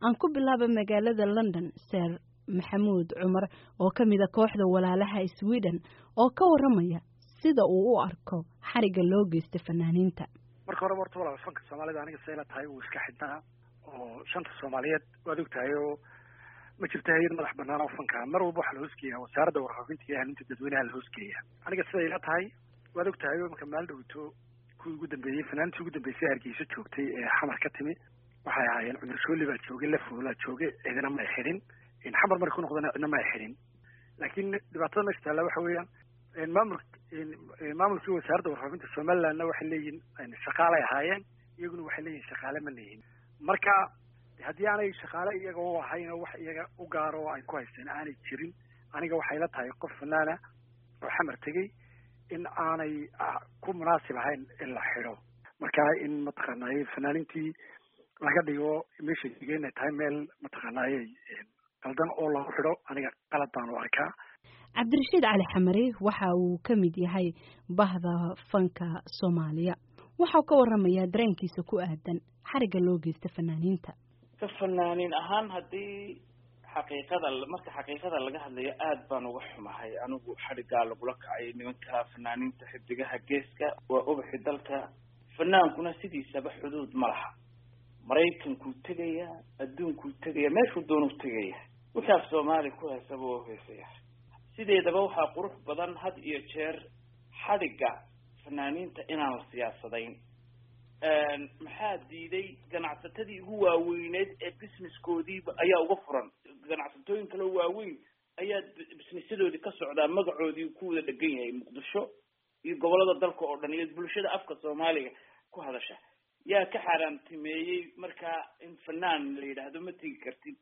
aan ku bilaaba magaalada london ser maxamuud cumar oo ka mida kooxda walaalaha sweden oo ka waramaya sida uu u arko xariga loo geysta fanaaniinta marka horeba horta walaal fanka soomaalida aniga sayla tahay uu iska xidhnaa oo shanta soomaaliyeed waad og tahay oo ma jirto hay-ad madax banaan oo fanka mar walba waxaa la hoosgeeyaa wasaaradda warfaafinta iyo hanuunta dadweynaha la hoosgeeya aniga siday ila tahay waad og tahay oo marka maal dhowto kuwii ugu dambeeyey fanaantii ugu dambeysay hargeysa joogtay ee xamar ka timi waxay ahaayeen cumar shooli baa joogay lafoolaa joogay cidina ma ay xidhin xamar markay ku noqdana cidna ma ay xidhin laakiin dhibaatada meesha taalla waxa weeyaan maamul maamulkii wasaaradda warfaafinta somalilandna waxay leeyihin shaqaalay ahaayeen iyaguna waxay leeyihin shaqaale ma leeyihin marka haddii aanay shaqaale iyaga u ahayn oo wax iyaga u gaaro oo ay ku haysteen aanay jirin aniga waxay la tahay qof fanaana oo xamar tegey in aanay ku munaasib ahayn in la xidho marka in mataqaanaaye fanaaniintii laga dhigo meeshay digay inay tahay meel mataqaanaaye qaldan oo lagu xidho aniga qalad baan u arkaa cabdirashiid cali xamare waxa uu ka mid yahay bahda fanka soomaaliya waxau ka waramayaa dareenkiisa ku aadan xariga loo geysta fanaaniinta ka fanaaniin ahaan haddii xaqiiqada marka xaqiiqada laga hadlayo aada baan uga xumahay anigu xadhigaa lagula kacay nimanka fanaaniinta xidigaha geeska waa ubaxi dalka fanaankuna sidiisaba xuduud ma laha maraykankuu tegaya adduunkuu tegaya meeshuu doonuu tegaya wixii af soomaali ku heesaba waa heesaya sideedaba waxaa qurux badan had iyo jeer xadhigga fanaaniinta inaan la siyaasadayn maxaa diiday ganacsatadii ugu waaweyneed ee businesskoodiiba ayaa uga furan ganacsatooyin kaleo waaweyn ayaa businessyadoodii ka socdaa magacoodii ku wada dhegan yahay muqdisho iyo gobolada dalka oo dhan iyo bulshada afka soomaaliga ku hadasha yaa ka xaaraantimeeyey markaa in fanaan la yidhaahdo ma tegi kartid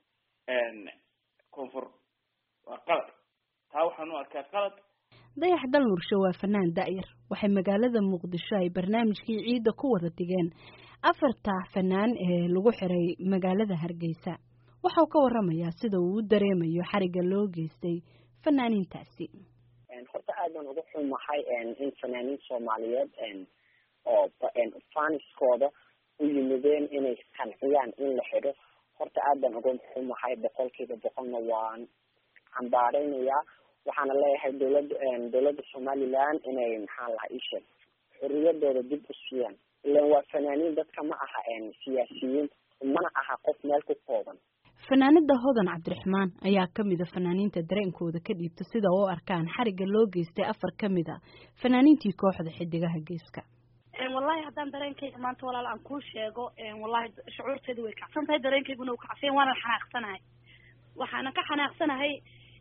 koonfur waa qalad taa waxaan u arkaa qalad dayax dalmursho waa fanaan da'yar waxay magaalada muqdisho ay barnaamijkii ciidda ku wada digeen afarta fanaan ee lagu xiray magaalada hargeysa waxau ka waramayaa sida uu u dareemayo xariga loo geystay fanaaniintaasi horta aad baan uga xumahay in fanaaniin soomaaliyeed oo faniskooda u yimideen inay qanciyaan in la xidho horta aad baan uga xumahay boqolkiiba boqolna waan cambaareynayaa waxaana leeyahay dowladda dowladda somaliland inay maxaa lahaa isheeg xoriyadooda dib u siiyaan ilan waa fanaaniin dadka ma aha siyaasiyiin mana aha qof meel ku kooban fanaanada hodan cabdiraxmaan ayaa ka mida fanaaniinta dareenkooda ka dhiibta sida u arkaan xariga loo geystay afar ka mid a fanaaniintii kooxda xidigaha geeska wallahi haddaan dareenkayga maanta walaal aan kuu sheego wallahi shucuurteedu way kacsan tahay dareenkayguna uu kacsan waana xanaaqsanahay waxaana ka xanaaqsanahay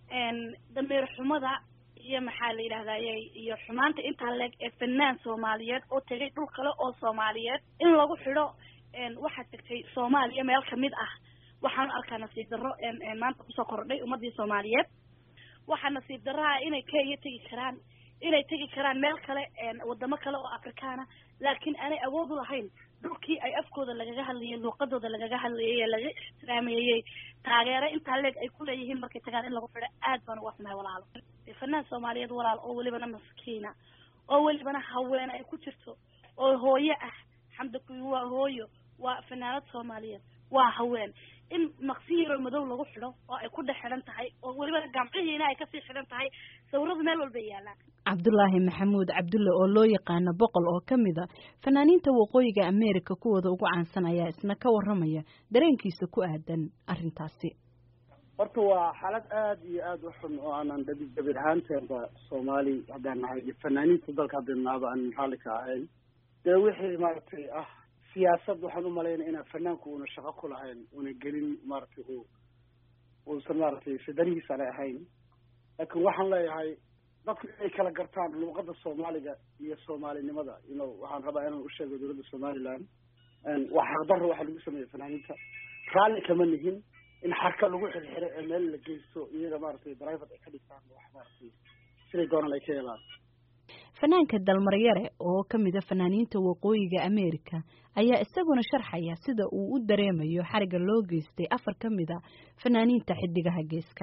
dameer xumada iyo maxaa la yidhahdaye iyo xumaanta intaa leeg ee fanaan soomaaliyeed oo tegay dhul kale oo soomaaliyeed in lagu xidho waxaa tegtay soomaaliya meel kamid ah waxaan arkaa nasiib darro maanta kusoo kordhay ummadii soomaaliyeed waxaa nasiib darraha inay kenya tegi karaan inay tegi karaan meel kale wadamo kale oo afrikaana laakiin aanay awood u lahayn dhulkii ay afkooda lagaga hadlayay luuqadooda lagaga hadlayay ee laga ixtiraameeyey taageero intaa leeg ay kuleeyihiin markay tagaan in lagu xidho aad baan uga xumahay walaalo fanaan soomaaliyeed walaal oo welibana maskiina oo welibana haween ay ku jirto oo hooyo ah xamda kuyi waa hooyo waa fanaanad soomaaliyeed waa haween in maqsin yaroo madow lagu xidho oo ay ku dhex xidhan tahay oo weliba gamcihiina ay kasii xidhan tahay sawiradu meel walbay yaalaan cabdulaahi maxamuud cabdulle oo loo yaqaano boqol oo ka mid a fanaaniinta waqooyiga america kuwooda ugu caansan ayaa isna ka waramaya dareenkiisa ku aadan arrintaasi horta waa xaalad aada iyo aada u xun oo aanan dabi dabir ahaanteenba soomaali haddaan nahay iyo fanaaniinta dalka haddanaaba aan raalli ka ahayn dee wixii maaragtay ah siyaasad waxaan u malaynaya inaan fanaanku una shaqo ku lahayn una gelin maaragtay u uusan maaragtay fidanihiisa le ahayn laakiin waxaan leeyahay dadku inay kala gartaan luuqada soomaaliga iyo soomaalinimada ino waxaan rabaa inaan usheego dowladda somaliland waa xaqdarro waxaa lagu sameeyey fanaaniinta raalli kama nihin in xarka lagu xirxiro ee meel la geysto iyaga maaragtay private ay ka dhigtaan wax maaragtay siday doonaan ay ka helaan fanaanka dalmaryare oo ka mid a fanaaniinta waqooyiga america ayaa isaguna sharxaya sida uu u dareemayo xariga loo geystay afar ka mid a fanaaniinta xidigaha geeska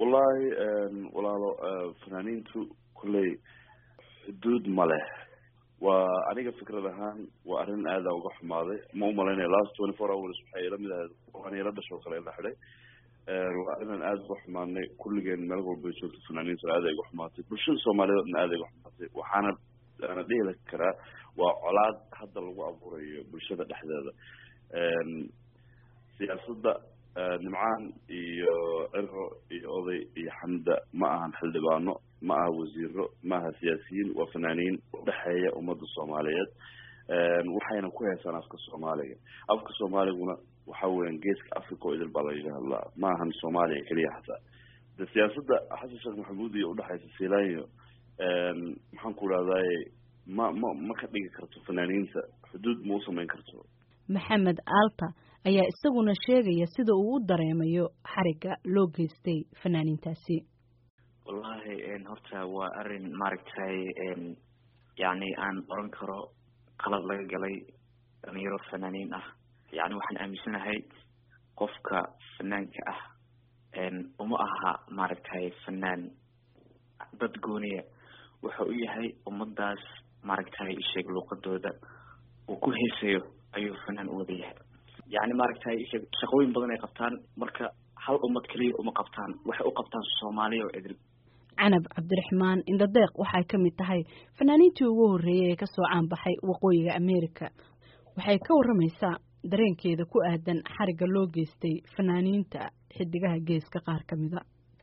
wallaahi walaalo fanaaniintu kolley xuduud ma leh waa aniga fikrad ahaan waa arrin aada uga xumaaday ma umalaynaya last twenty four hours waxay ila mid ahayd waan ila dhashoo kale ila xidhay waa arrinaan aada uga xumaanay kulligeen meel walba joogto fanaaniinta aada ay uga xumaatay bulshada soomaaliyeed odna aada ay uga xumaatay waxaana ana dhihi karaa waa colaad hadda lagu abuurayo bulshada dhexdeeda siyaasadda nimcaan iyo ciro iyo oday iyo xamda ma ahan xildhibaano ma aha wasiiro ma aha siyaasiyiin waa fanaaniin udhexeeya ummadda soomaaliyeed waxayna ku heesaan afka soomaaliga afka soomaaliguna waxa weeyaan geeska africa oo idil baa lagaga hadlaa ma ahan soomaaliya keliya xataa de siyaasadda xasan sheekh maxamuud iyo udhexeysa silaanyo maxaan ku idhahdaye ma ma ma ka dhigi karto fanaaniinta xuduud ma u samayn karto maxamed aalta ayaa isaguna sheegaya sida uu u dareemayo xariga loo geystay fanaaniintaasi wallahi horta waa arrin maaragtay yacni aan oran karo qalad laga galay dhalinyaro fanaaniin ah yacni waxaan aaminsanahay qofka fanaanka ah uma aha maaragtay fanaan dad gooniya wuxa u yahay ummadaas maaragtay isheeg luuqadooda uu ku heesayo ayuu fanaan u wada yahay yacni maaragtay isheeg shaqooyin badan ay qabtaan marka hal ummad keliya uma qabtaan waxay u qabtaan soomaaliya oo idil canab cabdiraxmaan indhadeeq waxay ka mid tahay fanaaniintii ugu horreeyay ee kasoo caanbaxay waqooyiga america waxay ka waramaysaa dareenkeeda ku aadan xariga loo geystay fanaaniinta xidigaha geeska qaar ka mida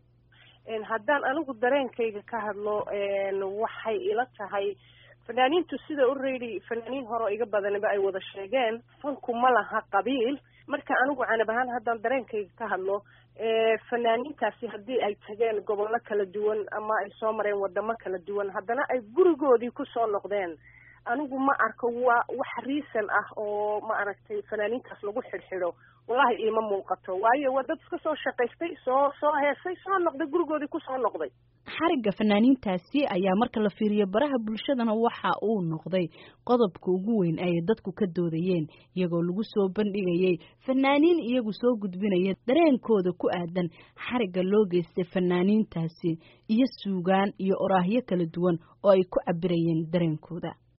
haddaan anigu dareenkayga ka hadlo waxay ila tahay fanaaniintu sida already fanaaniin hore oo iga badaniba ay wada sheegeen fanku ma laha qabiil marka anigu canab ahaan haddaan dareenkayga ka hadlo fanaaniintaasi haddii ay tageen gobollo kala duwan ama ay soo mareen wadamo kala duwan haddana ay gurigoodii kusoo noqdeen anigu ma arko waa wax reason ah oo ma aragtay fanaaniintaas lagu xidhxidho wallahi iima muuqato waayo waa dad iska soo shaqaystay soo soo heesay soo noqday gurigoodii kusoo noqday xarigga fanaaniintaasi ayaa marka la fiiriyo baraha bulshadana waxa uu noqday qodobka ugu weyn ay dadku ka doodayeen iyagoo lagu soo bandhigayay fanaaniin iyagu soo gudbinaya dareenkooda ku aadan xarigga loo geystay fanaaniintaasi iyo suugaan iyo oraahyo kala duwan oo ay ku cabirayeen dareenkooda